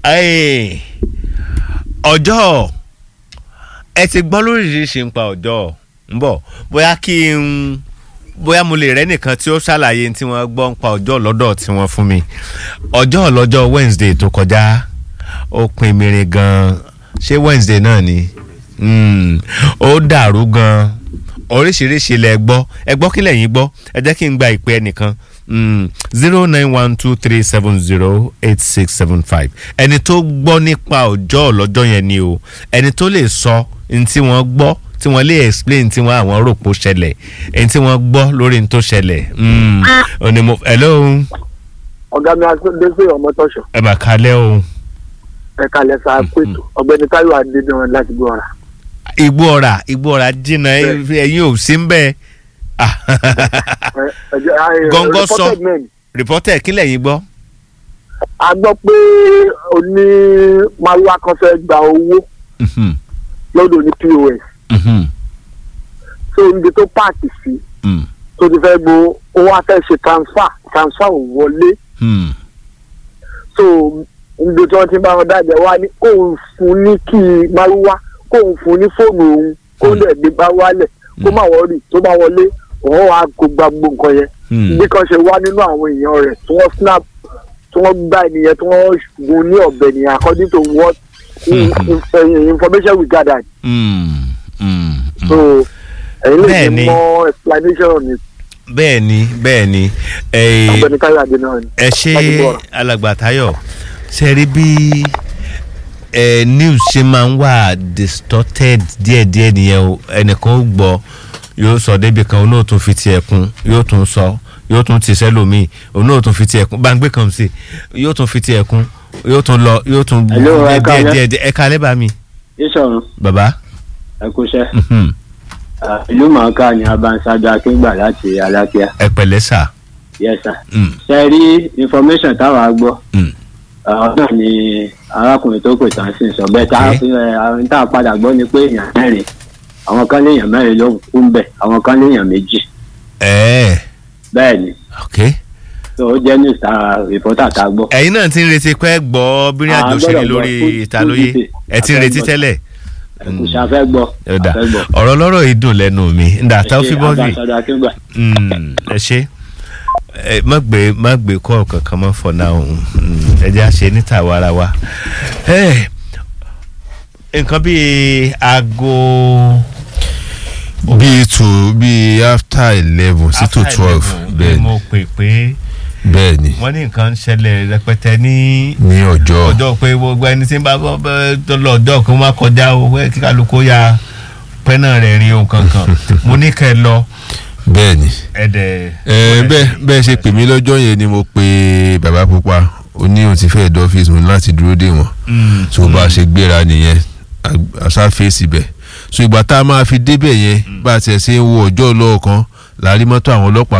Ẹ́ẹ̀, ọjọ́ ẹ ti gbọ́ lóríṣiríṣi ń pa ọjọ́ ń bọ̀ bóyá kí n bóyá mo lè rẹ́ nìkan tí ó ṣàlàyé tí wọ́n gbọ́ ń pa ọjọ́ lọ́dọ̀ tí wọ́n fún mi ọjọ́ lọ́jọ́ Wednesday tó kọjá ó pin mìíràn gan ṣé Wednesday náà ni Mm, ó dàrú gan oríṣiríṣi lẹ gbọ́ ẹ gbọ́ kí lẹ́yìn gbọ́ ẹ jẹ́ kí n gba ìpè ẹnìkan zero nine one two three seven zero eight six seven five ẹni tó gbọ́ nípa ọjọ́ lọ́jọ́ yẹn ni o ẹni tó lè sọ ní tí wọ́n gbọ́ tí wọ́n lè explain tí wọ́n àwọn rò pó ṣẹlẹ̀ ẹni tí wọ́n gbọ́ lórí ní tó ṣẹlẹ̀ òní mo hello ọ̀gá mi adéṣe ọmọtọ́ṣọ̀ ẹ mà kalẹ́ o ẹ̀ka lẹ́sà pẹ̀tù ọ̀gbẹ́ni táyọ̀ adédọ́rùn láti gbọ́ ọ̀rà. igbó ọ̀rà igbó ọ̀rà jìnnà ẹ̀yin ò sí ń bẹ́ẹ̀ Gọ́ngọ́ sọ. reported men rìpọ́tẹ̀ kí lẹ́yìn gbọ́. a gbọ́ pé oní maruwa kan fẹ́ gba owó Mhm, lọ́dọ̀ ní pos mhm, so níbi tó páàkì sí mm, tó ti fẹ́ gbó ó wá fẹ́ ṣe transfer transfer ò wọlé mm, so níbi tí wọ́n ti bá wọn dájẹ́ wá ní kóun fún ní kí maruwa kóun fún ní fóònù òun kó Mm. lè gbé bá wálẹ̀ kó má wọrí tó bá wọlé òun wá kó gba gbogbo nǹkan yẹn mm. bí kan ṣe wá nínú àwọn èèyàn rẹ̀ tí wọ́n snap tí wọ́n gbá ènìyàn tí wọ́n gun ní ọ̀bẹ nìyẹn according to what Mhm. in- information we gathered Mm, mm, mm. so ẹ̀yin lè Bẹ́ẹ̀ni. ní more explanation ní bẹ́ẹ̀ ni bẹ́ẹ̀ ni eh, ọ̀gbẹ́ni káyọ̀ adé náà ni. ẹ ṣe Láti gbọ́ ọ̀rọ̀. alàgbà Táyọ̀ ṣe rí bí eh, news ṣe máa ń wà distorted díẹ̀díẹ̀ nìyẹn o ẹnìkan ó gbọ́ yóò sọ débi kan òun náà tún fi tiẹ̀ kún yóò tún sọ yóò tún ti sẹ́lòmíì òun náà tún fi tiẹ̀ kún gbàngbé kan sí yóò tún fi tiẹ̀ kún yóò tún lọ yóò tún Hello, ẹ díẹ̀ káalẹ́. díẹ̀ díẹ̀ ẹ kalẹ́ bá mi ìṣọ̀run bàbá. ẹ kúṣẹ́ mhm, ìlú mọ̀ọ́ká ni abanṣájọ akíngbà láti alákíá ẹ pẹ̀lẹ́ sà. yẹ́sà Mm, ṣe rí information táwa gbọ́ mm, àwọn náà ni arákùnrin tó pè tán sí sọ bẹ́ẹ̀ tá Okay. àwọn tá a padà gbọ́ ni pé èèyàn mẹ́rin àwọn kan léèyàn mẹ́rin ló kú ń bẹ̀ àwọn kan léèyàn méjì ẹ̀ẹ́ bẹ́ẹ̀ ni ok. tó ó jẹ́ news tá rìpọ́tà tá a gbọ́. ẹ̀yin náà ti ń retí pé gbọ́ bírin Ah, àjò ṣe ní gbọ́dọ̀ lórí gbọ́. Full- ìtàlóye full ẹ ti ń detail. retí A fẹ́ tẹ́lẹ̀. ẹ̀kúṣà fẹ́ gbọ́ ẹ dà a fẹ́ gbọ́. ọ̀rọ̀ lọ́rọ̀ yìí dùn lẹ́nu mi ndà tá ó fi bọ́ sí abanṣájọ akíngbà ẹ ṣe ẹ má gbé má gbé kọ́ kankan mọ́ for now Mm, ẹ jẹ́ àṣẹ níta wàrà wa Ẹ, nǹkan bíi aago bíi two bíi after eleven sí to after twelve 11, bẹ́ẹ̀ ni mo pè pé bẹ́ẹ̀ ni wọ́n ní nǹkan ń ṣẹlẹ̀ rẹpẹtẹ ní ní ọjọ́ ọjọ́ pé gbogbo ẹni tí ń bá bọ́ bọ́ tó lọ ọjọ́ kó má kọjá o pé kí kálukú ya pẹ́nà rẹ̀ rin o kankan mo ní kẹ́ ẹ lọ bẹ́ẹ̀ ni ẹ̀dẹ̀. ẹ bẹ́ẹ̀ bẹ́ẹ̀ ṣe pè mí lọ́jọ́ yẹn ni mo pe bàbá pupa ó ní òun ti fẹ́ẹ̀ dọ́fíìsì mi láti dúró dè wọ́n tó bá a ṣe gbéra nìyẹn àṣà fèsì bẹ̀ so ìgbà tá a máa fi débẹ̀ yẹn bá a tiẹ̀ ṣe ń wo ọjọ́ lọ́ọ̀kan làárí mọ́tò àwọn ọlọ́pàá